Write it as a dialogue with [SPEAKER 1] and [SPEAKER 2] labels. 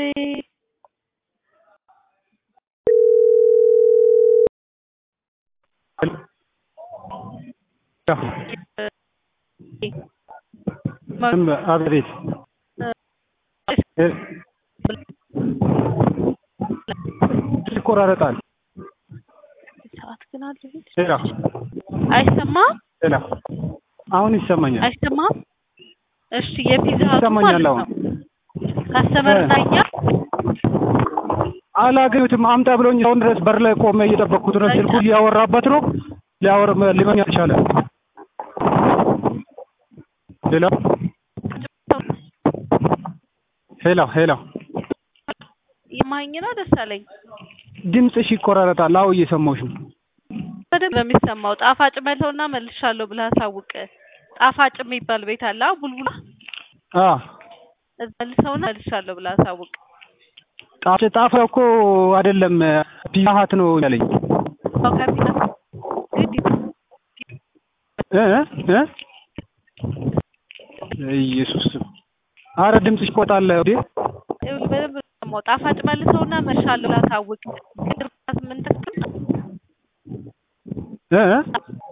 [SPEAKER 1] አቤት ይቆራረጣል።
[SPEAKER 2] ሰዓት ግን አለ
[SPEAKER 1] ሄሎ
[SPEAKER 2] አይሰማም?
[SPEAKER 1] ሄሎ አሁን ይሰማኛል።
[SPEAKER 2] አይሰማም? እሺ የፒዛ ሀቱ
[SPEAKER 1] ይሰማኛል
[SPEAKER 2] ማለት
[SPEAKER 1] አሁን።
[SPEAKER 2] ነው። ካስተመር ታኛል
[SPEAKER 1] አላገኙትም። አምጣ ብሎኝ አሁን ድረስ በር ላይ ቆመ እየጠበቅኩት ነው። ስልኩ እያወራበት ነው። ሊያወር ሊመኝ አልቻለም። ሄሎ ሄሎ ሄሎ
[SPEAKER 2] የማኝ ነው ደሳለኝ
[SPEAKER 1] ድምፅሽ ይቆራረጣል። አዎ እየሰማሁሽ ነው።
[SPEAKER 2] በደንብ ነው የሚሰማው። ጣፋጭ መልሰውና መልሻለሁ ብለህ አሳውቅ። ጣፋጭ የሚባል ቤት አለ አዎ፣ ቡልቡላ
[SPEAKER 1] አ
[SPEAKER 2] እዛ መልሰውና መልሻለሁ ብለህ አሳውቅ።
[SPEAKER 1] ጣፍ ጣፍ እኮ አይደለም ፒዛ ሀት ነው ያለኝ
[SPEAKER 2] አዎ፣ ከፊት ግድ
[SPEAKER 1] እ እ ኢየሱስ አረ ድምፅሽ ይቆጣል እንዴ!
[SPEAKER 2] ይኸውልህ በደንብ ነው የሚሰማው። ጣፋጭ መልሰውና መልሻለሁ ብለህ አሳውቅ። ቅድም ስምንት
[SPEAKER 1] እ